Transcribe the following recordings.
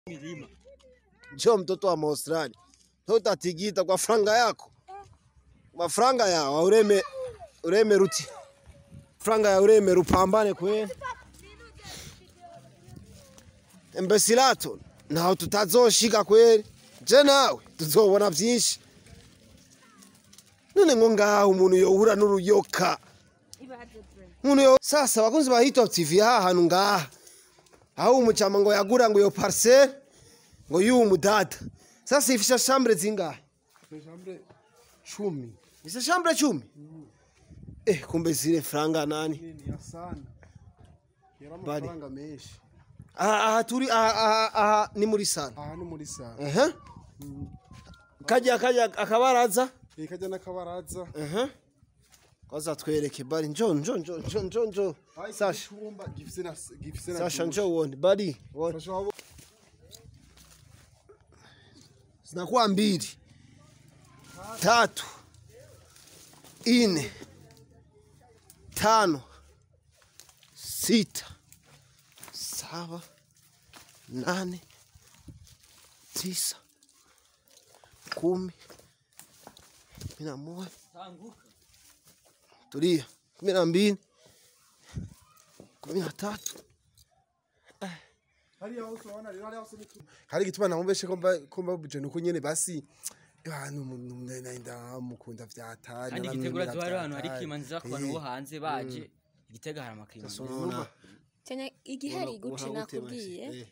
milima. Njoo mtoto wa Australia. Utatigita kwa franga yako. Mafranga yawe ureme ureme ruti. Franga ya ureme rupambane kweli. Embesilato naho tutazoshika kweli. Je nawe tuzobona byinshi. None ngo ngaho umuntu yohura n'uruyoka. Umuntu yo sasa bakunzi ba Hit Top TV aha hantu ngaha. Aho umucama ngo yagura ngo iyo parcelle ngo yuwu mudada. Sasa ifisha shambre zingahe? Shambre chumi. Ifisha shambre chumi? Eh, kumbe zile franga nani? Nini ya sana. Yari Bari. amafaranga menshi. Aha, aha turi aha, aha, aha ni muri sala. Aha ni muri sara. Aha. Kajya kajya akabaraza. Eh kajya n'akabaraza. Aha. Kaza twereke bari njo njo njo njo njo njo. Sasha, Chumba gifise na gifise na. Sasha njo uone bari. Uone. Sasha wabo. Zinakuwa mbili. Tatu. Ine. Tano. Sita. Saba. Nane. Tisa. Kumi. Kumi na moja. Tanguka. Tulia. Kumi na mbili. Kumi na tatu. Hariya hose urabona rero hariya hose ni hari gituma namumbeshe ko mba ko mbabuje nuko nyene basi abantu nenda mukunda vyatari Kandi igitegura zuba hari ahantu hari kimanzi ku bantu bo hanze baje. Igitega hari amakirima. Sonona. cyane igihari Ura- guci urahute nakubwiye basi. Eh.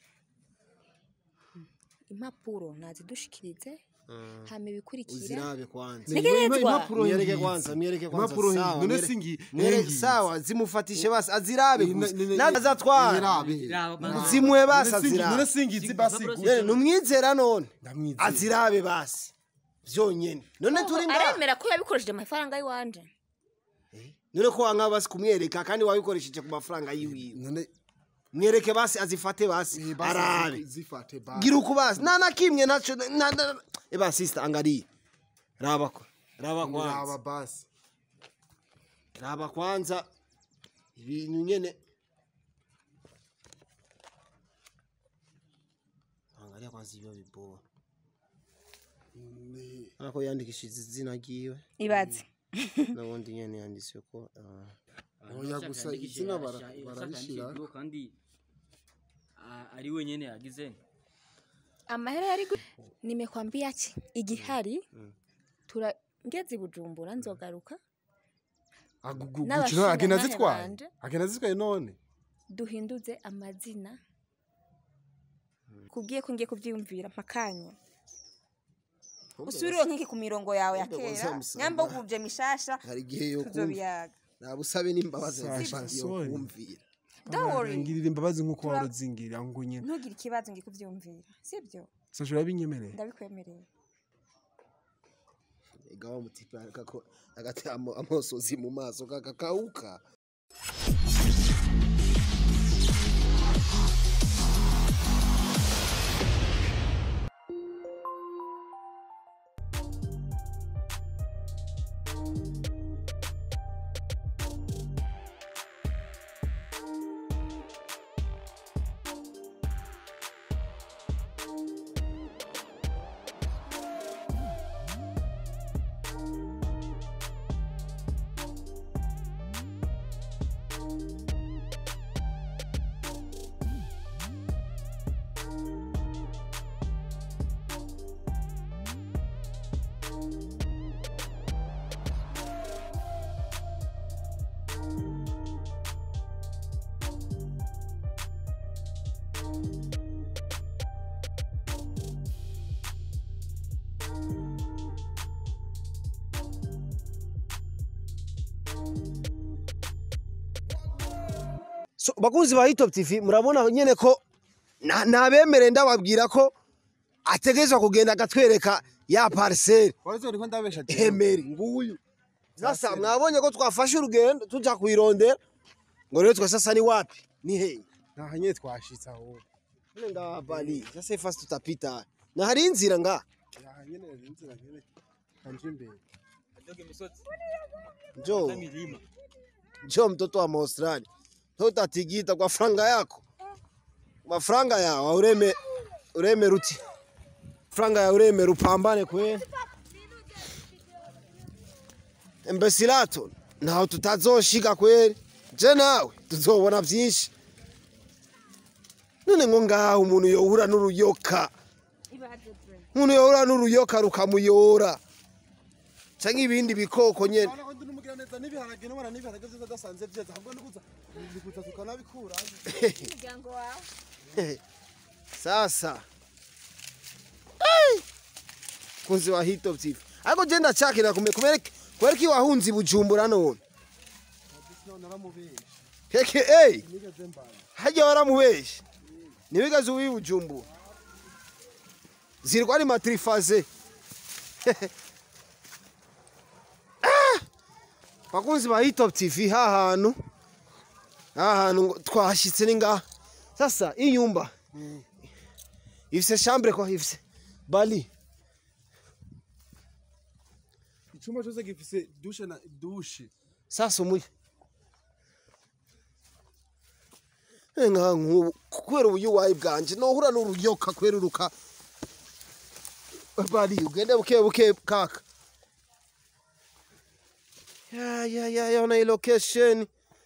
impapuro nazidushikirize hama ibikurikira Uzirabe kwanza. Ntegerezwa. impapuro Mwiereke ngizi. kwanza, mwiereke kwanza. Impapuro sawa, ngizi. None mwere- singi- mwere- ngizi. Sawa, zimufatishe basi azirabe Eh, gusa. ne- ne- Naza azatwara. Irabe. Raba, Zimwe basi None singi- azirabe. None singizi basi Impapuro gusa. Yene numwizera none. Ndamwizera. Azirabe basi. Vyonyene. None turi ngaha. aremera ko yabikoresheje amafaranga y'iwanje None ko wanga basi kumwereka kandi wabikoresheje ku mafaranga yiwiwe. None Mwereke basi azifate basi. eh, basi Arabe. zi- zifate basi. Gira uko basi. Na na kimwe nacho na na. Eba sister angalia. Raba ko. Raba Raba kwanza. basi. Raba kwanza. Ibintu nyene. Angalia kwanza ibyo biboa. Ni- Arako yandikishije izina ryiwe. ibaze N'ubundi nyene yanditse ko ah, Oya gusa izina bara- bararishira. kandi ah, ari wenyene yagize. amahera yari gu- nimekwambia ki igihari tura ngeze i bujumbura nzogaruka Agugu N'abashinga gucira agenda ntahe zitwaye. banje. Agenda zitwaye none. duhinduze amazina kubwiye ko ngiye kubyiyumvira mpakanya usubire nk'iki ku mirongo yawe ya Kumbe kera wazamusanga. nyamba ugubye mishasha hari igihe yo kumva. tuzobiyaga Nabusabe n'imbabazi Sasha, yo sorry. kumvira. don't worry Ngirira imbabazi nkuko Tura- waruzingirira ngo nyene. ntugire ikibazo ngiye kubyumvira sibyo Sasha urabinyemereye. ndabikwemereye Igawa mutipe akako agati amo- amosozi mu maso kakakauka. So, bakunzi ba Hitop TV murabona nyene ko na- nabemere ndababwira ko ategerezwa kugenda agatwereka ya parcelle Warizo ndiko ndabesha je. Emeri nguyu. Sasa mwabonye ko twafashe urugendo tuja kuirondera ngo rero twa sasa ni wapi? Ni hehe? Nta nyene twashitse aho. None ngaha bali. Sasa ifasi tutapita. Na hari inzira nga. Nta nyene inzira nyene. Kanje imbere. Adoge misozi. Njoo, Na milima. njoo mtoto wa Australia. Utatigita kwa franga yako. Mafranga yao ureme uremera uti franga yawe uremera upambane kweli mbesilato ntaho tutazoshika kweli je nawe tuzobona vyinshi none ngo ngaho umuntu yohura n'uruyoka umuntu yohura n'uruyoka rukamuyora canke ibindi bikoko nyene Urabona ko ndi n'umugiraneza n'ibiharage n'ubona n'ibiharage vyose adasanze vyeza ahubwo ni kuza ni kuza tukanabikura umuryango wawe sasa Ai! kunzi wa hito TV ariko je ndacakira kume kubereka kubereka iyo wahunze i bujumbura none none naramubeshe keke ey nigeze mbana harya waramubeshe ntiwigeze uba i bujumbura zirwa ari matrifaze Ah! bakunzi ba hitop tv ha hantu ha hantu ngo twahashyitse ni ngaha sasa iyi nyumba ifise chambre kwa ifise bali icumba cose gifise dushe na dushe sasa umuye nka nk'ubu kubera ubuyuwayi bwanje nohura n'uruyoka kweruruka bari ugende buke buke kaka ya ya ya ya na hii location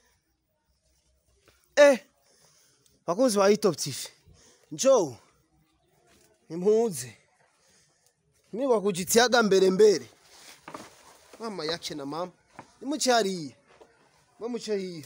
eh bakunzi ba Hitop TV njoo impuze niba kujitiaga mbere mbere mama yake na mama nimuce hariya bamuce hiya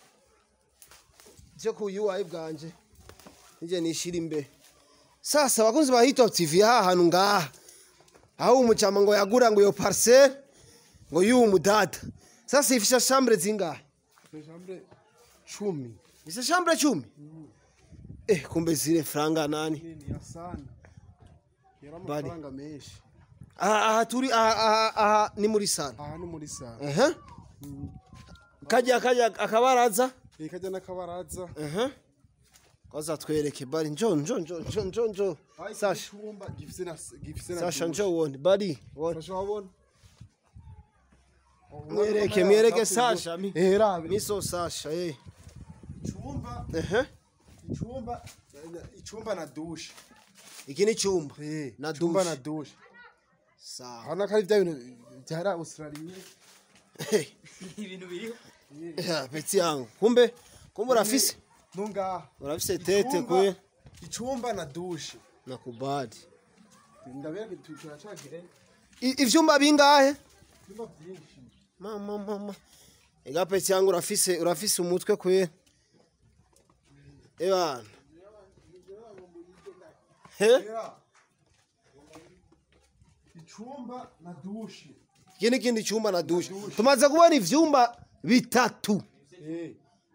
byo kuyuwaye bwanje nije nishira imbere sasa bakunzi ba Hitop TV ha hantu ngaha aho umucama ngo yagura ngo iyo parcelle ngo yuwo mudada sasa ifisha chambre zingahe chambre cumi ifisha chambre cumi eh kumbe zile franga nani nini ya sana yari Bari. amafaranga menshi aha aha turi aha aha aha ni muri sala aha ni muri sana aha kajya kajya akabaraza iyi kajya n'akabaraza aha koza twereke bari njo njo njo njo njo njo Aho iki sasha cumba gifise na gifise na sasha dushe. njo wone bari wone Sasha wabona mwereke mwereke sasha mi eh rabe miso sasha eh icumba aha icumba icumba na dushe iki ni cyumba eh Na icumba dushe. na dushe sawa hano kari bya bintu byara Australia ibintu biriho ya peti yangu kumbe kumbe urafise nungaha urafise tete Icumba- kwe icumba na dushe nakubali ndabereka turacagire I- ivyumba bingahe ibyumba byinshi mama mama ega peti yangu urafise urafise umutwe kwe ebana he Era. icumba na dushe iki ni ikindi cyumba na dushe tumaze kubona ivyumba bitatu eh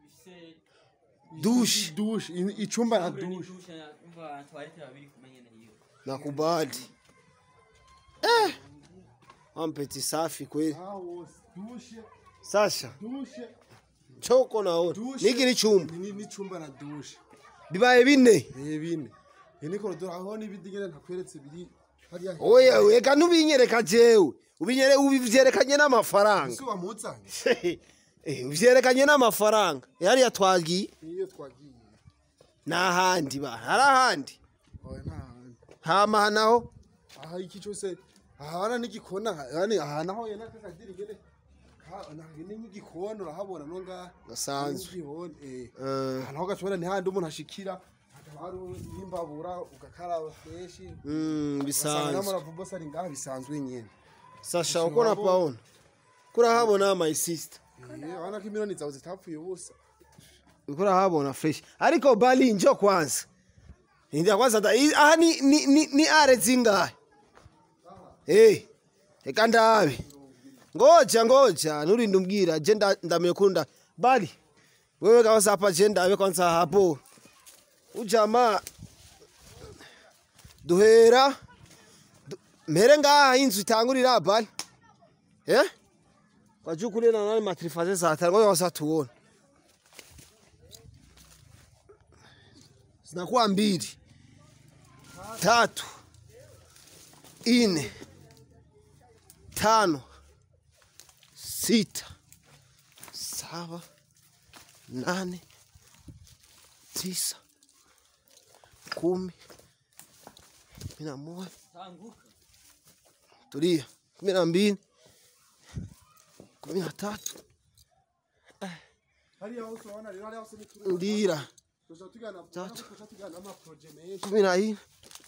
dushe dushe i- icumba na Bure ni dushe dushe na- umva twarete babiri kumenya na hiyo nakubali eh ampeti safi kweli aha wose dushe sasha dushe choko naona dushe niki ni chumba ni n'icumba na dushe bibaye bine eh bine iyi ni korodoro aho n'ibindi nyine ntakweretse biri hariya oya weka ntubinyereka jewe ubinyere ubivyerekanye n'amafaranga ese wamuzanye Eh, uvyerekanye n'amafaranga yari yatwagiye niyo twagiye n'ahandi ba hari ahandi oya nta handi hama naho aha iki cyose ahana n'igikona yani aha naho yena kakadiri ngene ka nagene n'igikona urahabona no ngaha Gasanzwe. N'igihone, eh Eh, aha naho gashobora ni handi umuntu ashikira hakaba hari n'imbabura ugakaraba freshi mm, bisanzwe bisanzwe n'amaravumba ari ngaha bisanzwe nyene sasha uko napaona kurahabona my sister Eh, urabona ko imiliyoni zawe zitapfuye ubusa uko urahabona fresh ariko bali njo kwanza ndio kwanza da i- aha ni ni ni, ni are zingahe eh eka ndabe ngoja ngoja nurinde umbwira je nda- ndamekunda bali wewe kwanza hapa je ndabe kwanza hapo ujamaa duhera du- mere ngaha inzu itangurira bali eh kwajukule na nani matrifaze za tano ngoja wasa tuone zinakuwa mbili tatu ine tano sita saba nane tisa kumi kumi na moja Tanguka. tulia kumi na mbili kumi na tatu hariya hose urabona rero hariya hose ni kuri ndira tuja tugana Tatu. tuja tugana ama projet menshi kumi na ine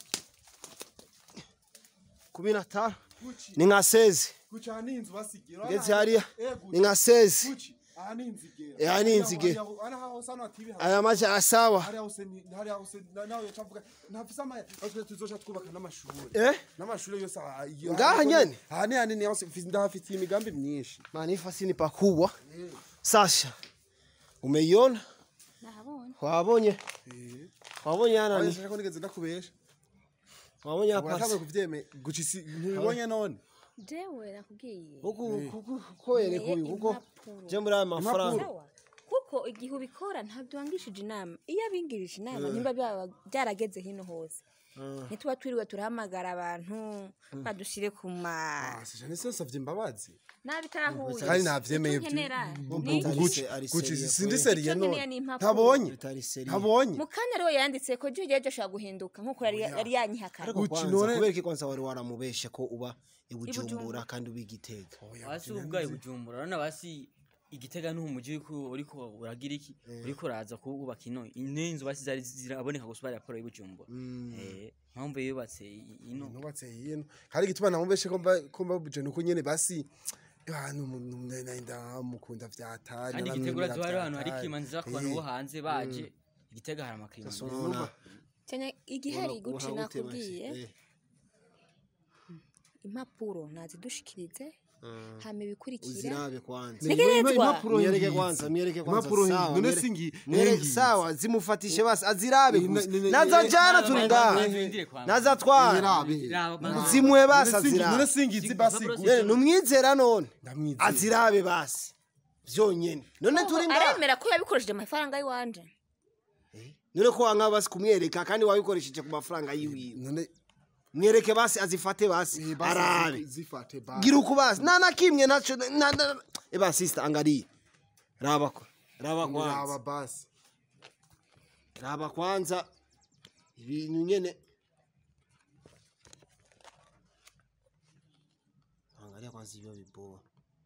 kumi na tano guci ni nka sezi guci aha ni inzu basigira ngeze hariya eh ni guci nka sezi guci aha ni inzu igera Eh, aha ni inzu igera. hariya hose hano hatibi aya maji arasawa hariya hose ni hariya hose na- nawe yacavuga ntafise ama twe tuzoca twubaka n'amashuri eh n'amashuri yose aha- iyo- Ngaha aha- nyene? aha ni hanini hose mfise- ndahafitiye imigambi myinshi manifasi ni pakubwa sasha umeiona nahabonye wabonye wabonye yana ni wayesha ko nigeze ndakubesha wabonye urashaka hapa kuvyeme guci si ntibibonye none jewe nakubwiye huku huku koyereka uyu kuko impapuro. je muri aya mafaranga Sawa. kuko igihe ubikora ntabyo wangishije inama iyo abingirije inama nimba byaba byarageze hino hose ntituba twiriwe turahamagara abantu badushyire ku ma asija nise nsavye imbabazi nabitahuye kandi navyemeye Icyo nkenera Gu- ni gu- guci ari guci seriye sindi kweli. seriye Icyo nkeneye none ni impapuro. ntabonye bitari seri ntabonye mu kanya rero yanditse ko jya ujya ashobora guhinduka nk'uko yari yari yanyihakana ariko Gucci kwanza none- kubera iki kwanza wari waramubeshe ko uba ibujumbura Ibujumbura. kandi uba igitega Basi ubwaye bujumbura urabona basi igitega n'umuji uriko uriko uragira iki uriko uraza kubaka ino inzu basi zari ziraboneka gusa bari raporo y'ubujumbura eh mpamvu yubatse i- ino nubatse hino kandi igituma namubeshe ko mba ko mbabuje nuko nyene basi abantu nda mukunda vyatari kandi igitega urazi hari ahantu hari kimanzi ku bantu bo hanze baje igitega hari amakirimanzi Sonona. cyane igihari Ura- guci urahute nakubwiye basi. Eh, impapuro nazidushikirize hama ibikurikira uzirabe kwanza Ntegerezwa. impapuro myereke ngizi. kwanza myereke kwanza Impapuro sawa ngizi. None myere- singi- myere- ngizi. sawa zimufatishe basi azirabe Eh, gusa ne- ne- naza eh, jana eh, turi eh, ngaha eh, eh, eh, naza twara Irabe. zimwe basi None singi- none azirabe singizi basi Impapuro guci. Eh, numwizera none ndamwizera azirabe basi vyonyene none turi ngaha aremera ko yabikoresheje amafaranga y'iwanje none ko wanga basi kumwereka kandi wabikoresheje ku mafaranga yiwiwe none mwereke basi azifate basi eh, basi arabe zifate basi gira uku basi nta na kimwe naco na- na- eba sister angalia raba ko raba raba kwanza basi raba kwanza ibintu nyene angalia kwanza ibyo biboa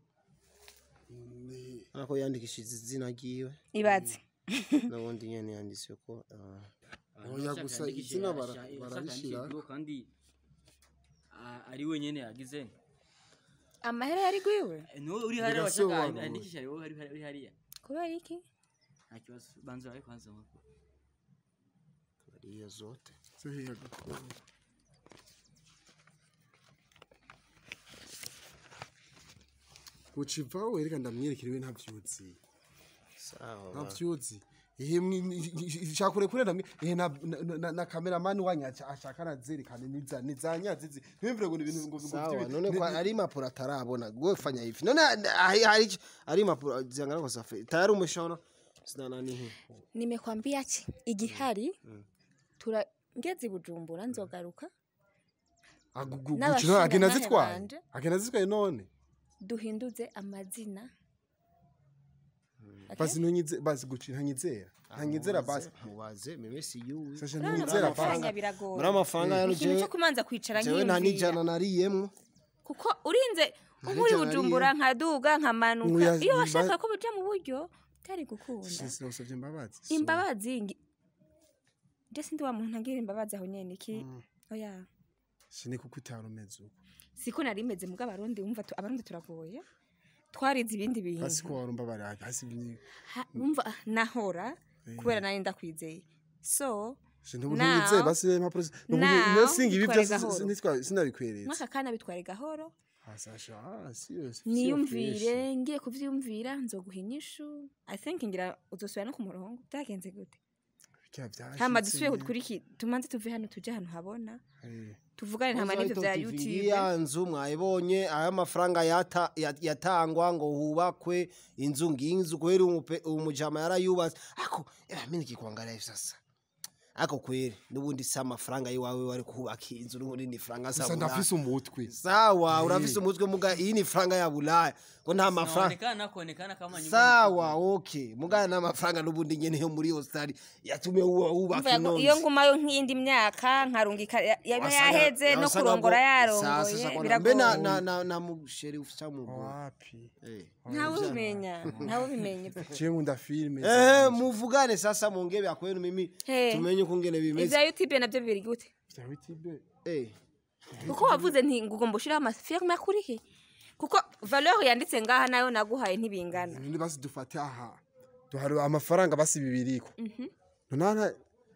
Ni- ariko yandikishije izina ryiwe ibaze n'ubundi nyene yanditse ko ah, Oya, gusa izina bara- bararishira. kandi a- ari wenyene yagize amahera yari gwiwe Eh, niwe uri hariya Bigasobanura. washaka andikisha ari wowe uri uri hariya kubera iki nta kibazo banza wawe kwanza nk'uko iyo zote zo hiya gakondo. uciva wereka ndamwerekera ntavyuzi sawa ba. ntavyuzi ihe shakure kure namwe ihe na na- na- na cameraman wanya ashaka nazerekane niza nizanyazizi ntibimvire ngo ni ibintu ngo ngo sawa vy'ibi- none ni- kwa ni- ari impapuro atarabona gwe fanya hivi none hari hari iki? ari impapuro ziangana kwa safi tayari umeshaona sina nani hii nimekwambia ki igihari tura ngeze i bujumbura nzogaruka agugu n'abashinga gucira agenda ntahe zitwaye banje. agenda zitwaye none duhinduze amazina Okay? basi ntunyize basi gucira ntanyizera ntanyizera basi mubaze meme si yuwe sasha Urabona ntanyizera amafaranga basi biragoye muri amafaranga yano ikintu jewe cyo kumanza kwicara jewe nta nkiyumvira n'ijana nariyemwo kuko urinze nk'uri ijana bujumbura nkaduga nkamanuka Oya, iyo ba- washaka ko bija mu buryo byari gukunda sinasabye imbabazi imbabazi ngi- je sindi wa muntu agira imbabazi aho nyene iki oya sini kuko utarumeze uko siko nari meze muga abarundi wumva tu- abarundi turagoye twarize ibindi bintu hasi ko warumva bari hasi ni Ha- wumva ah, nahora kubera nari ndakwizeye so Shintu Now- ntuzeye basi impapuro zi- now nukuvuga iyo singa ibi bitware byose gahoro. sinitwa sinabikweretse mwaka kana bitware gahoro hasasha ah serious niyumvire ngiye kuvyumvira nzoguha inyishu i think ngira uzosubira no ku murongo byagenze gute hama dusubiye kutwiriki tumanze tuve hano tuje ahantu habona tuvugane ntama n'ivyo vya youtube ya nzu mwayibonye aya mafaranga yata- ya- yatangwa ngo hubakwe inzu nginzu kweli umupe- umujama yarayubatse ako eba mimi nikikuangalia hivi sasa ariko kweri n'ubundi si amafaranga y'iwawe wari kubaka inzu n'ubundi ni faranga gusa za ndafise bulaya umutwe sawa urafise umutwe muga iyi ni faranga ya bulaya ngo nta mafaranga Inaonekana kuonekana kama nyumba sawa okay muga nta mafaranga n'ubundi nyene yo muri hostari yatumye wuba- wubaka Mvuga ngo iyo inonzi ngumayo nk'iyindi myaka nkarungika ya- yaba Wasanga- yaheze no wasanga kurongora ngo- Sasa, yarongoye sasa, mbe na biragoye na na na musheri ufisa mu wapi ntawe ubimenya ntawe ubimenya je nkunda filime eh muvugane sasa mongebe akwenu mimi He. tumenye ukungene bimeze ivya youtube navyo biri gute vya youtube eh kuko wavuze nti ngo ugomba ushiraho amafilme akuri he kuko valeur yanditse ngaha nayo naguhaye ntibingana nini basi dufate aha duhari amafaranga basi bibiriko nona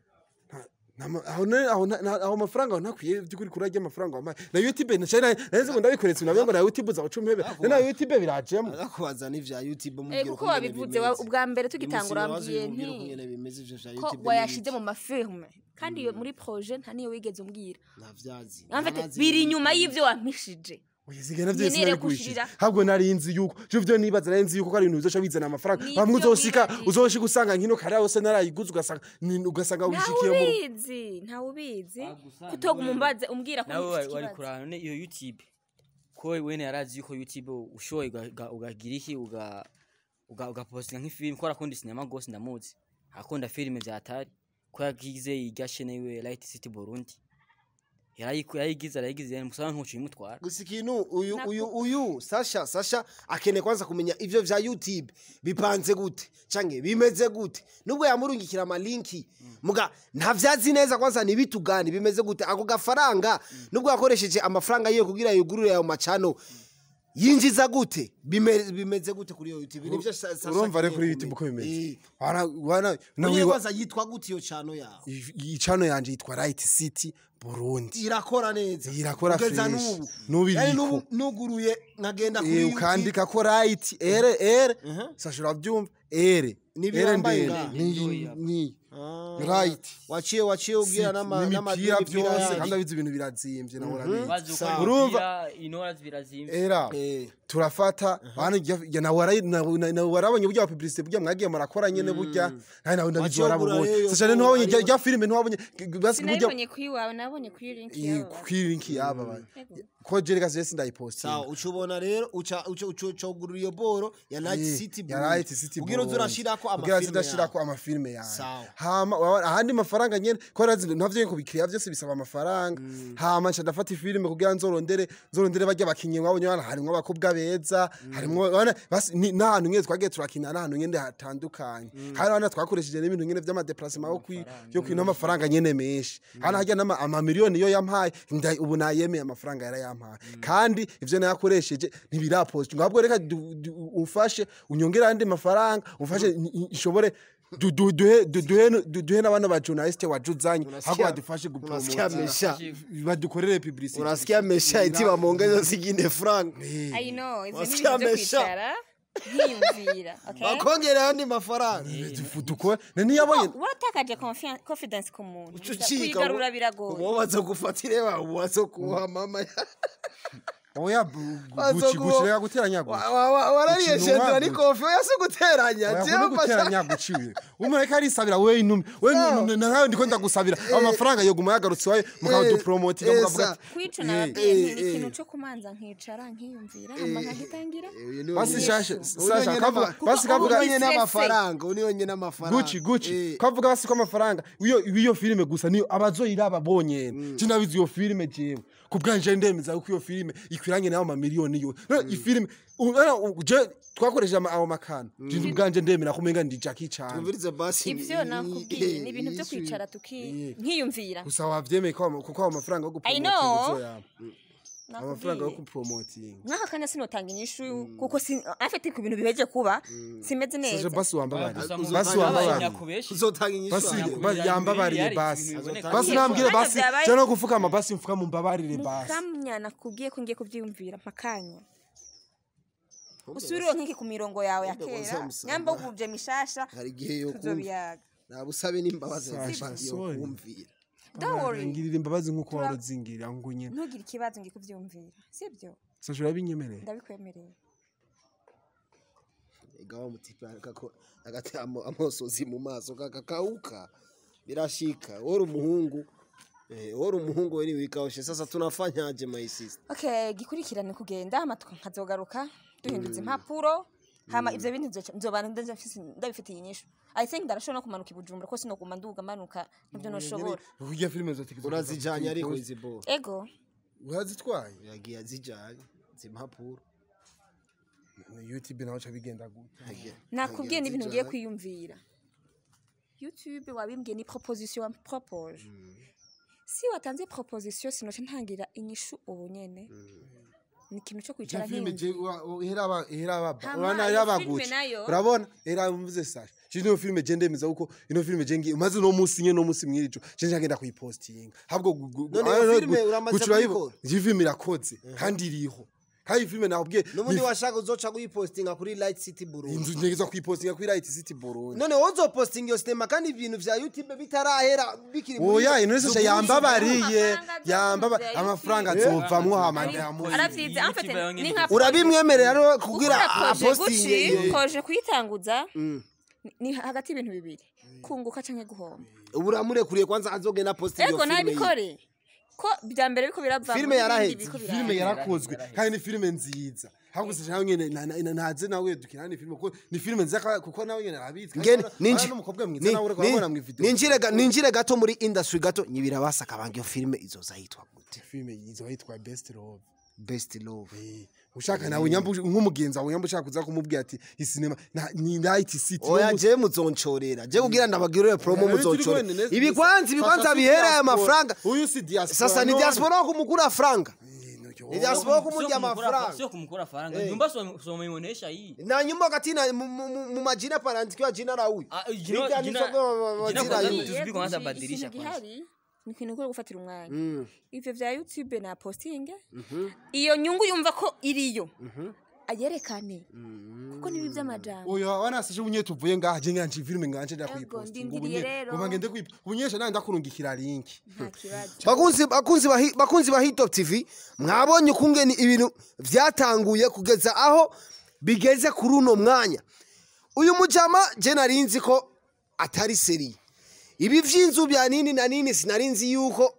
aho ne- aho na- na- aho amafaranga ntakwiye byukuri kurajya amafaranga wamaye na youtube nashari naheze ngo ndabikoretse nawe ngo na youtube za ucumhebe na youtube birajemo agakubaza n'ivya youtube Eh, mubwire kuko ukungene wabivuze bimeze. wa- ubwa mbere tugitangura Iminsi wambwiye wazo mubwire nti ukungene bimeze ivyo vya ko youtube wayashize n'ibiki. mu mafilme kandi iyo muri projet nta niyo wigeze umbwira ntavyazi En fait, Ntanazi biri ibintu. inyuma y'ivyo wampishije Uyizigana byose Nkeneye nabigurishije gushirira. ntabwo nari nzi yuko je vyo nibaza nari nzi yuko ko ari ibintu bizoca bizana amafaranga Nivyo bamwe uzosika wibajije. uzoshika usanga nkino kare yose narayiguze ugasanga ni- ugasanga ntawe wishikiye mu ubizi ntawe ubizi kutoga umumbaze umbwira ko nawe ufite wari wari ikibazo kurana none iyo youtube ko wene yarazi yuko youtube ushoboye uga- uga- ugagira iki uga uga- ugapostinga nk'ifilime ko arakunda sinema gose ndamuzi akunda filime vya atari ko yagize irya shene yiwe light city burundi yarayiku- yarayigize arayigize musaba ntucu imutwara gusa ikintu uyu Nako- uyu uyu sasha sasha akeneye kwanza kumenya ivyo vya youtube bipanze gute canke bimeze gute nubwo yamurungikira amalinki muga ntavyazi neza kwanza nibitugani bimeze gute ako gafaranga nubwo yakoresheje amafaranga yiwe kugira yugurure ayo macano yinjiza gute Bime- bimeze gute kuri iyo youtube nivyo Sa- Sasha urumva rero akeneye kuri youtube uko kumenya. bimeze Eh. wana wana na Mwenyewe wiwa kwanza yitwa gute iyo cano yawe icano yanje yitwa right city burundi irakora neza Irakora Kugeza fresh. n'ubu N'ubu Yani iriko. n'ubu nuguruye nkagenda kuri Eh, YouTube. ukandika ko right ere ere sashura byumva ere N'ibyo ere wambaye ndende ngaha. ni ni Ah. right waciye waciye ubwira n'ama- n'ama- n'imipira n'imipira byose yanyu. kandi abizi ibintu birazimbye nawe urabizi bazi uko Sawa. Urumva? inora birazimvye era Eh, turafata hano nawe warabonye burya publicité burya mwagiye murakora nyene burya nawe nawe ndabizi Waciye ugura warabonye rero sasa rero ntiwabonye ariyo- rya filime ntiwabonye basi burya sinabibonye kuri wawe nabonye kuri link yawe kwirinki yaba ba Ego. ko jereka zese ndayipostinga sawa uca ubona rero uca uca uca uca ugurura iyo boro ya Night Eh, City ya Burundi. Light City ubwira uza Burundi. urashirako Ubwira uza amafilme urashirako yawe. amafilme yawe Sawa. hama waba- ahandi mafaranga nyene ko razi ntavyo ko bikiriya byose bisaba amafaranga hama nca ndafata ifilime kugira nzorondere nzorondere barya bakinyi mwabonye hano harimwo abakobwa beza harimwo wana basi ni- n'ahantu nyene twagiye turakina n'ahantu nyene hatandukanye hano hano twakoresheje n'ibintu nyene vy'amadeplacement yo kwi yo kwina amafaranga nyene menshi hano harya n'ama amamiliyoni yo yampaye nda- ubu nayemeye amafaranga yarayampaye kandi ivyo nayakoresheje ntibirapostinga ahubwo reka du- du- umfashe unyongere andi mafaranga umfashe n- n- nshobore du- du- duhe du- duhe du- duhe n'abana ba journaliste wajuzanye ahubwo badufashe unasikia gupromota mesha badukorere publicity unasikia mesha iti bamwongeza zingine franga I know ivyo Wasikia ni ibintu vyo amesha. kwicara nkiyumvira okay bakongera ayandi mafaranga Dufu- dukore ntiyabonye waratakaje confian- confidence ku muntu Ucika, kuyigarura ubu- biragoye ubu waza gufatire ba ubu waza kuha mama oya bu- Wazo guci kuba- guci reka guteranya guci Wa- wa- wa- warariye Ukintu shendera waguze. ni kofi oya si guteranya oya jewe kuni mfasha guteranya guciwe umureka arisabira we inumi we No. nawe ndiko ndagusabira amafaranga yoguma yagarutse wawe mukadupromotinga eh, mukavuga sa- ati kwica Eh, nababwiye nti eh, ni ikintu eh. co kumanza nkicara nkiyumvira hama nkagitangira Uyu ni basi wenyine- shasha uyu ni sasha wenyine kavuga n'ama- basi uyu kavuga ni wenyine Stress. n'amafaranga uyu ni wenyine n'amafaranga guci guci Eh, kavuga basi ko amafaranga iyo iyo filime gusa niyo abazoyiraba bonyene je nabizi iyo filime jewe ku bwanje ndemeza ko iyo filime ikwiranye nayo amamiliyoni yo ifilime u- ara- u- je twakoresheje ama- ayo makana je ubwanje ndemera kumenga ndi Jackie Chan twumvirize basi ivyo nakubwiye ni ibintu vyo kwicara tuki nkiyumvira gusa wavyemeye ko ama- kuko ayo mafaranga yo I gupromotinga know. uzoyaba amafaranga yo nakubwiye kupromotinga nk'aka kanya sinotanga inyishu kuko si- afite ku bintu biheje kuba simeze sasa neza basi wambabari Gusa basi muzotanga wambabari nyakubeshi uzotanga inyishu basi wanjye. ba- yambabariye basi Biboneka basi ko- nambwire Hano basi vyabaye- cyangwa gufukama basi mfuka mumbabarire basi mukamya nakubwiye ko ngiye kuvyiyumvira mpakanya usubiriwe nk'iki ku mirongo yawe ya Kumbe kera wazamusanga. nyamba uguvye mishasha hari igihe yo kumva tuzobiyaga nabusabe n'imbabazi Sasha, zifatiye sorry. kumvira don't worry ngirira imbabazi nk'uko Tura- waruzingirira ngo nyine ntugire ikibazo ngiye kuvyumvira sibyo sasha urabinyemereye ndabikwemereye ega wa mutipe agako- agatera amo- amosozi mu maso kakakauka birashika wori umuhungu eh, wori umuhungu we niwikaoshe sasa tunafanyaje my sister okay gikurikirane kugenda hama tuka- nkazogaruka duhinduza impapuro hama ivyo bintu nzoca- nzoba ndabifise- ndabifitiye inyishu i think ndarashobora no kumanuka i bujumbura ko sinoguma nduga manuka nivyo noshobora kurya filime zotekereza urazijanye ariko izi bo ego urazitwaye yagiye azijanye zimpapuro youtube naho ca bigenda gute Yagiye- nakubwiye yagiye n'ibintu ngiye azijanye. kwiyumvira youtube wabimbwiye ni proposition wampropoje si watanze proposition sinoca ntangira inyishu ubu nyene ni ikintu co kwicara filime nkiyumvira. je wa- wa- ihera aba ihera aba Hama urana iyo ihera filime abaguci nayo- urabona era mvuze sasha je no filime je ndemeza uko ino filime je ngi maze no musi nye no musi mwirijo je njagenda kuyipostinga habwo gu- gu- None ah, iyo no, filime gu- uramaze gucura yibo- kuyikora? iyi filime irakoze kandi iriho kandi iyi filime nakubwiye n'ubundi ni- washaka uzoca kuyipostinga kuri light city burundi inzu nyegeza kuyipostinga kuri Right City Burundi none wozopostinga iyo sinema kandi ibintu vya youtube bitarahera bikiri muri- oya ino sasha yambabariye Amafaranga yambaba azovuza ya amafaranga YouTube. azovamwo hama Ari- ndayamuha aravyize en fait Youtube ni nka urabimwemerera rero kugira ukora projet apostinge guci iyo koje kuyitanguza ni- ni hagati y'ibintu bibiri kunguka canke guhomba ubu uramurekuriye kwanza azogenda postinga iyo ego filime yiwe. nabikore ko bya mbere biriko birava Filime yaraheze. filime yarakozwe kandi ni filime nziza ahubwo sije nawe nyene na- na- ntaze nawe dukina ni filime kuko ni filime nziza ka- kuko nawe nyene arabizi kandi ngene urabona- ninji urabona n'umukobwa mwiza ni- nawe uriko ni- urabona mu video ninjire ga- ninjire gato muri industry gato nyibira basaka banga iyo filime izoza yitwa gute filime izo yitwa best love best love Eh, ushaka nawe nyambu nk'umugenzi wawe nyambu ushaka kuza kumubwira ati isinema ni night city oya no mu- je muzoncorera je kugira ndabagirire promo Oya, turi muzoncorera kumwe, Nene- ibikwanzi ibikwanzi Sasa si bihere aya diaspora. mafaranga uyu si diaspora sasa ni none. diaspora wo kumukura franga Eh, no, ni yo. diaspora wo kumurya amafaranga sio kumkura faranga Eh. nyumba so- someonyesha hii na nyuma wakati na mu- mu- mu- mu majina panaandikiwa jina la huyu Ah, jina- Likiandikwa jina- kwa ma- ma- jina majina kwanza yule. tu- tuzwi kwanza badilisha ikintu kwanza. gihari ni ikintu kuri gufatira umwanya Mm. ivyo vya youtube na postinge iyo nyungu yumva ko iriyo ayerekane kuko nibi vy'amajambo oya wanasije ubunye tuvuye ngaha je nganje filime nganje nda Ego, kuyipostinga ndindiriye ubunye rero. ngoma ngende kuyipo ubunyesha nandi ndakurungikira link nta kibazo bakunzi bakunzi ba Hi- bakunzi ba hitop tv mwabonye ukungene ibintu vyatanguye kugeza aho bigeze kuri uno mwanya uyu mujama je nari nzi ko atari seri ibi vy'inzu bya nini na nini sinari nzi yuko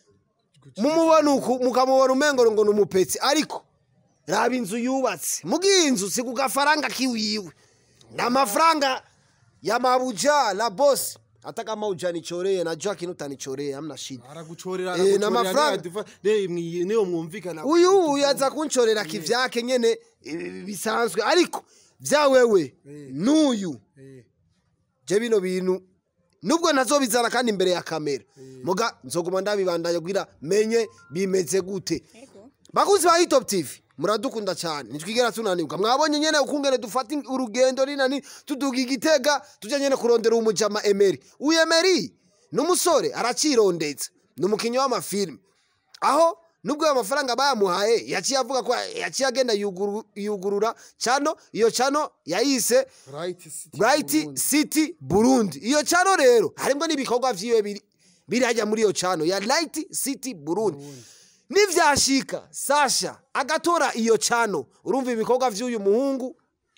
mumubona uku mukamubona umengo ngo ni umupetsi ariko raba inzu yubatse mugiye inzu si ku gafaranga kiwiwe ni amafaranga ya mabuja la bosi hata kama ujanichoree najua kinu utanichoree hamna shida aragucorera Eh, na mafaranga. niyo mwumvikana uyu uyu aza kunchorera kivyake nyene eh, bisanzwe ariko vya wewe n'uyu Eh, je bino bintu nubwo ntazobizana kandi imbere ya kamera muga nzoguma ndabibandanya kugira menye bimeze gute ego bakuzi ba hitop tv muradukunda cyane ntitwigera tunanirwa mwabonye nyene ukungene dufata in- urugendo rinani tuduga igitega tujya nyene kurondera umujama emeri uyu emeri n'umusore aracirondetse ni umukinnyi w'amafilime aho nubwo ayo mafaranga bayamuhaye yaciye avuga ko yaciye agenda yuguru- yugurura cano iyo cano yayise Right City bright Burundi. city burundi iyo cano rero harimo n'ibikorwa vyiwe biri biri hajya muri iyo cano ya light city burundi nivyashika sasha agatora iyo cano urumva ibikorwa vy'uyu muhungu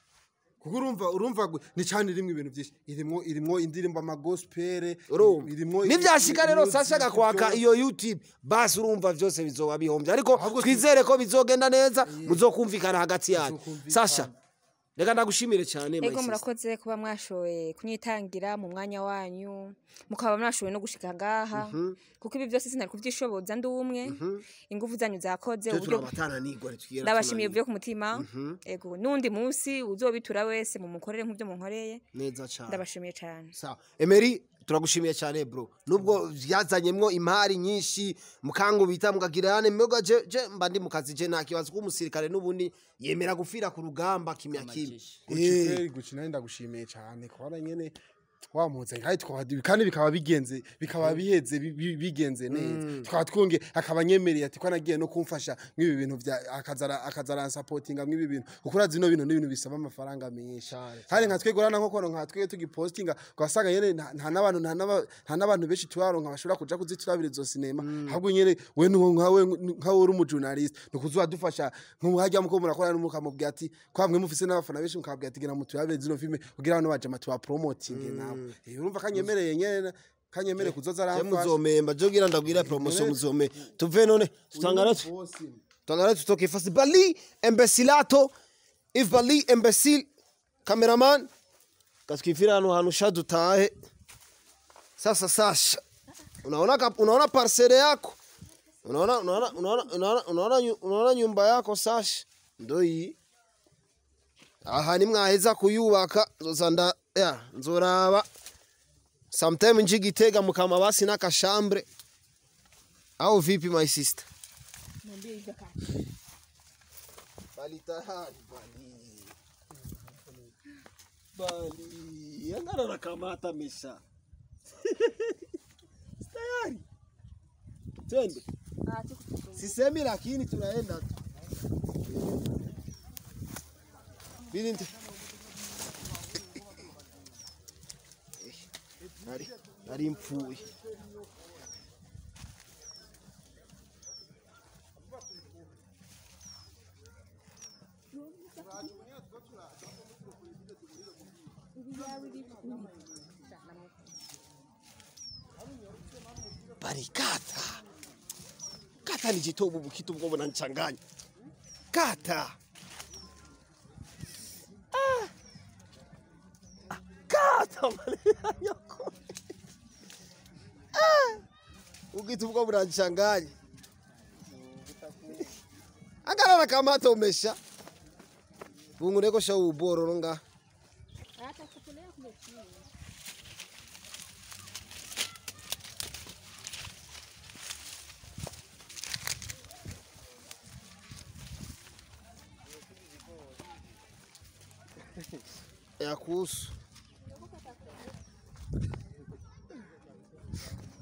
kuko urumva urumva gu- ni cyane irimo ibintu byinshi irimwo irimwo indirimbo amagospel urumva irimwo nivyashika rero music, sasha agakwaka byo- iyo youtube basi urumva vyose bizoba bihombye ariko Ahubwo tu- twizere ko bizogenda neza muzokumvikana hagati yanyu Muzokumvikana. sasha reka ndagushimire cyane my ego sister. murakoze kuba mwashoboye kunyitangira mu mwanya wanyu mukaba mwashoboye no gushika ngaha kuko ibi byose sinari kuvyishoboza ndi umwe ingufu zanyu zakoze Twe uburyo turabatananirwa ntitwigera ndabashimiye tunanirwa. byo ku mutima ego n'undi munsi uzobitura wese mu mukorere nk'ibyo munkoreye neza cyane ndabashimiye cyane sawa emeri turagushimiye cyane bro nubwo byazanyemwo imari nyinshi mukangubita mukagira yane mboga je je mba ndi mu kazi je nta kibazo ko umusirikare n'ubundi yemera gufira ku rugamba kimya kimwe Gucci Eh, kweli, Gucci nawe ndagushimiye cyane kubona nyene wamuze kandi tukaba kandi bikaba bigenze bikaba biheze bi- bi- bigenze neza tukaba twonge akaba nyemereye ati ko nagiye no kumfasha nk'ibi bintu bya akazara akazara supportinga nk'ibi bintu kuko urazi no bintu n'ibintu bisaba amafaranga menshi kandi nka twegora na nkokono nka twege tugipostinga ugasanga nyene nta nta n'abantu nta n'aba- nta n'abantu benshi tubaronka bashobora kuja kuziturabira izo sinema ahubwo nyene we nuwo nkawe nkawe uri umujournalist nukuzuba dufasha nk'uhajya muko murakora mukamubwira ati kwamwe mufise n'abafana benshi mukabwira ati gira muturabire zino filme kugira abantu baje matuba promoting nawe Eh, urumva kanyemereye nyene kanyemere kuzoza je aramfasha muzomemba je gira ndabwira promotion muzome tuve none tutangare tu- tutangare tutoke fasi bali embesilato if bali embesil cameraman kasikifira hano hantu sha dutahe sasa sasha unaona kap- unaona parcele yako unaona unaona unaona unaona unaona nyu- unaona nyumba yako sasha ndo hii aha nimwaheza kuyubaka nzoza nda ya nzoraba sometime nji gitega mukama basi n'akashambre au vipi my sister bali tayari bali bali angana nakamata mesha tayari twende sisemi lakini tunaenda tu Binti. Nari, nari mpfuye. Bari kata. Kata ni jitobu bukitu bwo bunanchanganya. Kata. kata yako ukitu bwo buranchanganya angana na kamata umesha bungureko sha ubororo nga ya kuhusu